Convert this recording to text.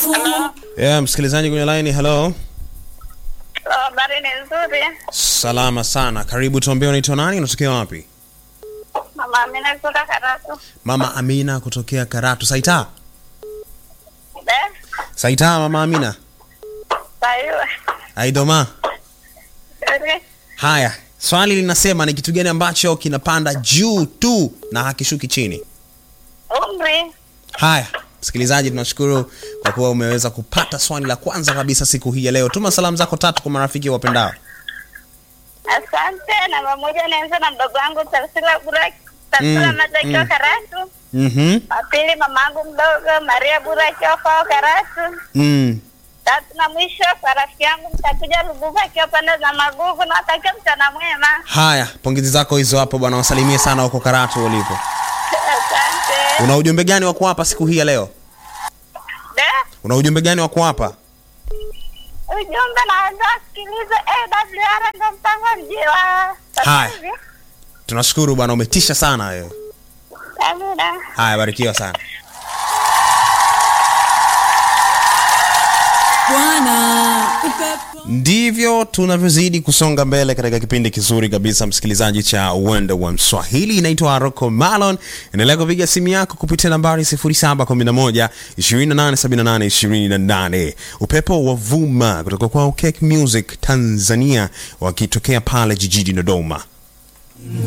Hello. Yeah, msikilizaji kwenye line, hello. Habari ni nzuri. Salama sana. Karibu tuambie unaitwa nani, unatokea wapi? Mama Amina kutoka Karatu. Mama Amina kutokea Karatu. Saita. De? Saita mama Amina. Sayua. Aidoma. Nzuri. Haya, swali linasema ni kitu gani ambacho kinapanda juu tu na hakishuki chini? Umri. Haya, msikilizaji, tunashukuru kwa kuwa umeweza kupata swali la kwanza kabisa siku hii ya leo. Tuma salamu zako tatu kwa marafiki wapendao. Asante. Namba moja naanza na mdogo wangu Tarsila Burak. Tarsila Mm, Mata akiwa mm. Karatu. Mhm. Wa pili mamangu mdogo Maria Bura akiwa kwao Karatu. Mm. Tatu na mwisho kwa rafiki yangu mtakuja Lubuva akiwa pande za Magugu na watakia mchana mwema. Haya, pongezi zako hizo hapo bwana, wasalimie sana huko Karatu ulipo. Asante. Una ujumbe gani wa kuwapa siku hii ya leo? De? Una ujumbe gani wa kuwapa? Ujumbe naweza sikiliza AWR ndo mpango mjiwa. Haya. Tunashukuru bwana, umetisha sana wewe. Amina. Haya, barikiwa sana. Bwana upepo Ndivyo tunavyozidi kusonga mbele katika kipindi kizuri kabisa, msikilizaji, cha uwanda wa Mswahili. Inaitwa Rocco Malon. Endelea kupiga simu yako kupitia nambari 0711 2878 28. Upepo wa vuma kutoka kwa Cake Music Tanzania, wakitokea pale jijini Dodoma.